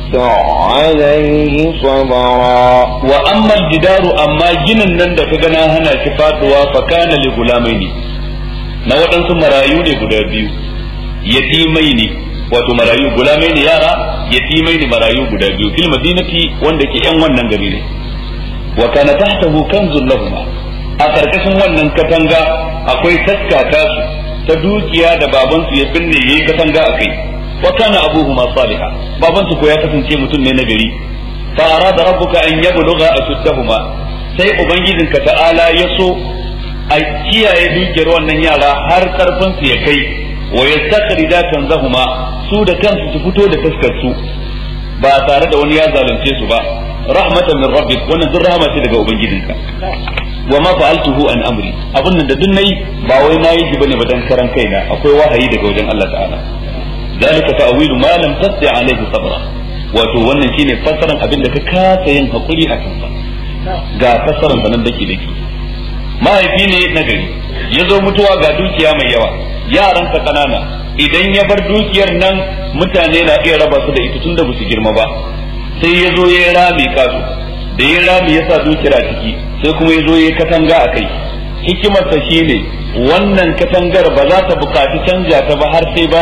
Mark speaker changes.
Speaker 1: عليه صبرا
Speaker 2: wa amma jidaru amma ginin nan da ka gana hana shi faduwa fa kana li gulamaini na waɗansu marayu ne guda biyu yatimai ne wato marayu gulamai ne yara yatimai ne marayu guda biyu fil madinati wanda ke yan wannan gari ne wa kana tahtahu kanzun lahum a karkashin wannan katanga akwai taska tasu ta dukiya da babansu ya binne yayi katanga akai wa kana abuhuma salihah babansu ko ya kasance mutum ne na gari fa arada rabbuka an yablugha ashuddahuma sai ubangijinka ta'ala ya so a kiyaye dukiyar wannan yara har karfin su ya kai wa yastakhrija kanzahuma su da kansu su fito da taskar su ba tare da wani ya zalunce su ba rahmatan min rabbik wannan duk rahama ce daga ubangijinka wa ma fa'altuhu an amri abun nan da duk nayi ba wai nayi shi bane ba dan karan kaina akwai wahayi daga wajen Allah ta'ala zalika ta'wilu ma lam tasti alayhi sabra wato wannan shine fassaran abin da ka kasa yin hakuri a kansa ga fassaran sanan dake dake mahaifi ne na gari ya zo mutuwa ga dukiya mai yawa yaransa kanana idan ya bar dukiyar nan mutane na iya raba su da ita tunda ba su girma ba sai ya zo ya rami kasu da ya rami ya sa dukiyar a ciki sai kuma ya zo ya katanga a kai hikimarsa shine wannan katangar ba za ta bukaci canja ta ba har sai ba